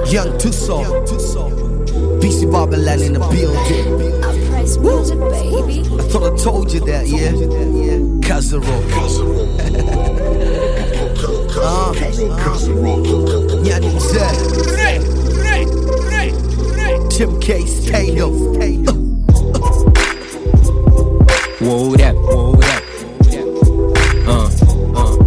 Young Tucson. BC Babylon in the building. I praise music, baby. I thought I told you that, yeah? Kazaro. uh, Yani Z. Tim K. Stato. Whoa that, whoa that. Uh, uh.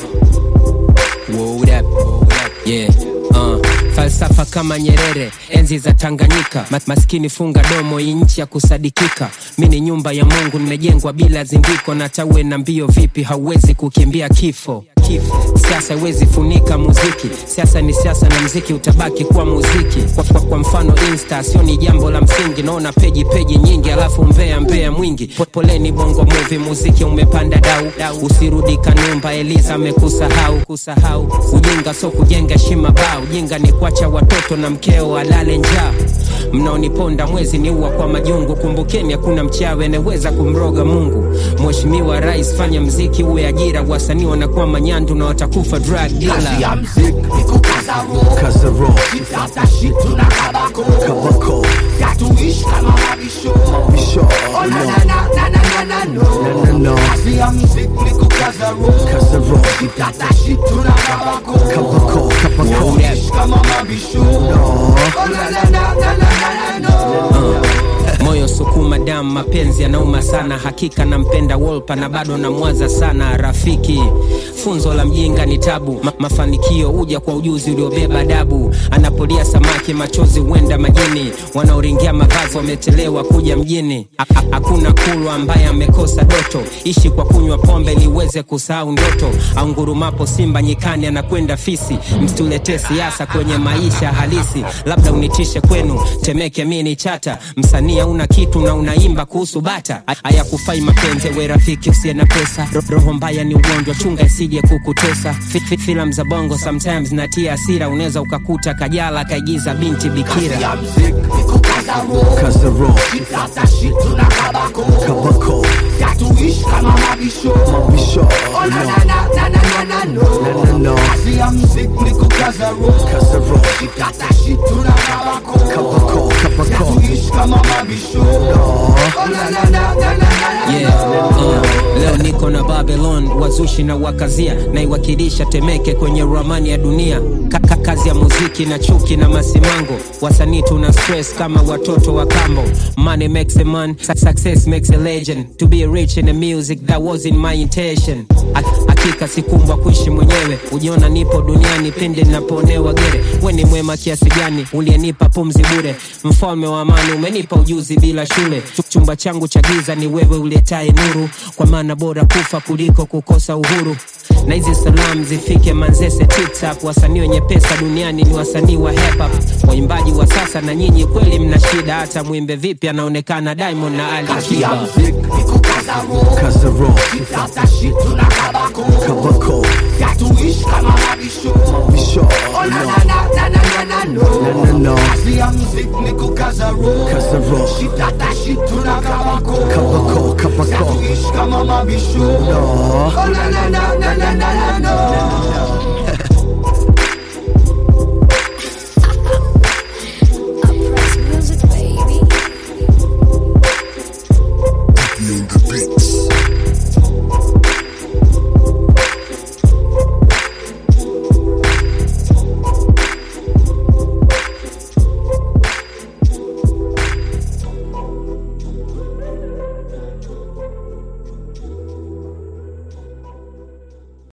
Whoa that, whoa that. Yeah, uh. Falsafa kama Nyerere, enzi za Tanganyika. Mas maskini funga domo, hii nchi ya kusadikika. Mi ni nyumba ya Mungu, nimejengwa bila zindiko. Na tawe na mbio vipi, hauwezi kukimbia kifo kifo. Siasa haiwezi funika muziki, siasa ni siasa na mziki utabaki kuwa muziki. Kwa, kwa, kwa mfano Insta sio ni jambo la msingi, naona peji peji nyingi, alafu mbea mbea mwingi. Po- Poleni bongo movie, muziki umepanda dau, dau. Usirudi Kanumba, Eliza amekusahau kusahau. Ujinga so kujenga shima bao, ujinga ni kuacha watoto na mkeo alale njaa. Mnaoniponda mwezi ni uwa kwa majungu, kumbukeni hakuna mchawi anaweza kumroga Mungu. Mheshimiwa Rais, fanya mziki uwe ajira, wasanii wanakuwa manyandu na watakufa drug dealer. Kazaro. Kabako. Bisho. No. No, no, no. Kazaro. Kabako. Kabako. No. moyo sukuma damu mapenzi yanauma sana hakika nampenda wolpa na bado namwaza sana rafiki funzo la mjinga ni tabu Ma mafanikio huja kwa ujuzi uliobeba dabu anapolia samaki machozi huenda majini wanaoringia mavazi wametelewa kuja mjini Ha- ha- hakuna kulwa ambaye amekosa doto ishi kwa kunywa pombe liweze kusahau ndoto aungurumapo simba nyikani anakwenda fisi msituletee siasa kwenye maisha halisi labda unitishe kwenu temeke mi ni chata msanii hauna kitu na unaimba kuhusu bata Ha- hayakufai mapenzi we rafiki usiye na pesa Ro- roho mbaya ni ugonjwa chunga isije kukutesa Fi- fi- filamu za bongo sometimes natia hasira unaweza ukakuta kajala kaigiza binti bikira Kazaro. Kabako. Bisho. No. No, no, no. Kazaro. Kabako. Kabako. No. yeah, uh, leo niko na babylon wazushi na wakazia naiwakilisha temeke kwenye ramani ya dunia Kaka kazi ya muziki na chuki na masimango wasanii tuna stress kama watoto wa kambo money makes a man su- success makes a legend to be rich in the music that wasn't my intention Ha- hakika sikumbwa kuishi mwenyewe ujiona nipo duniani pindi napoonewa gere we ni mwema kiasi gani uliyenipa pumzi bure mfalme wa amani umenipa ujuzi bila shule Ch- chumba changu cha giza ni wewe uletaye nuru kwa maana bora kufa kuliko kukosa uhuru na hizi salam zifike manzese titap wasanii wenye pesa duniani ni wasanii wa hip hop waimbaji wa sasa na nyinyi kweli mna shida hata mwimbe vipi anaonekana diamond na ali kiba Kazaro. Kabako. Bisho. No. No, no, no. Kazaro. Kabako. Kabako. No.